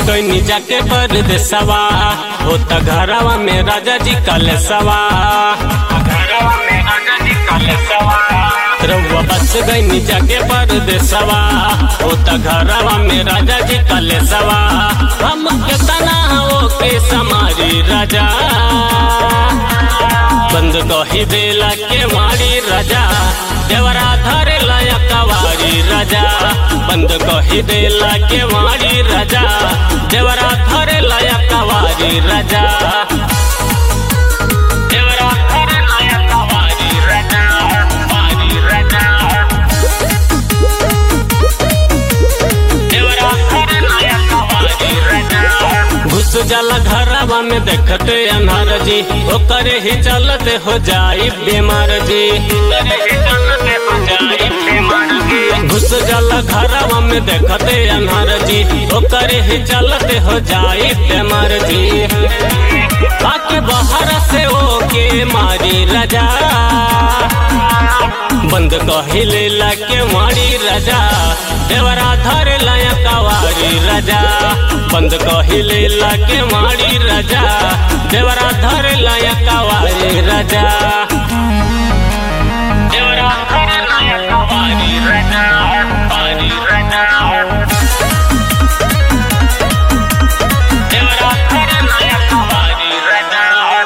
गईनी जाके परदेसवा हो त घरवा में राजा जी कलेसवा घरवा में राजा जी कलेसवा रउआ बस गईनी जाके परदेसवा हो त घरवा में राजा जी कलेसवा हम केतना हो के समारी राजा बंद कही देला के मारी राजा देवरा धरे लाया कवारी राजा बंद कही देला के मारी राजा देवरा धरे लाया कवारी राजा देवरा धरे लाया कवारी राजा कवारी राजा देवरा धरे लाया कवारी राजा घुस जाला घरवा में देखते अनार जी ओकरे ही चलते हो जाई बीमार जी ओकरे ही चलते हो जाई बीमार जी घुस जाला घरवा में देखते अनार जी ओकरे ही चलते हो जाई बीमार जी आके बाहर से ओके मारी राजा बंद कहिले लाके मारी राजा देवरा धरे लाया कवारी राजा बंद कहिले लाके मारी राजा देवरा धरे लाया कवारी राजा देवरा धरे लाया कवारी राजा कवारी राजा देवरा धरे लाया कवारी राजा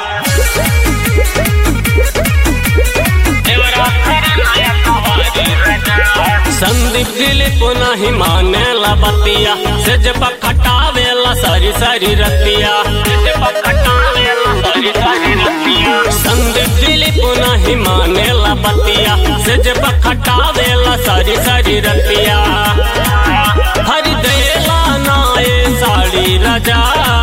संदीप दिली पुनः ही माने ला बतिया से जब खटावेला सारी सारी रतिया संदीप दिली पुनः ही माने ला बतिया से जब खटावेला सारी सारी रतिया हरि देला नाए साड़ी राजा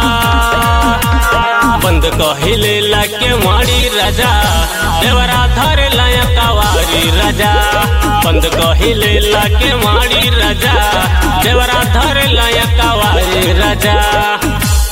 बंद कहिले लाके मारी राजा देवरा धरे लाया कवारी राजा बंद कहिले लाके मारी राजा देवरा धरे लाया कवारी राजा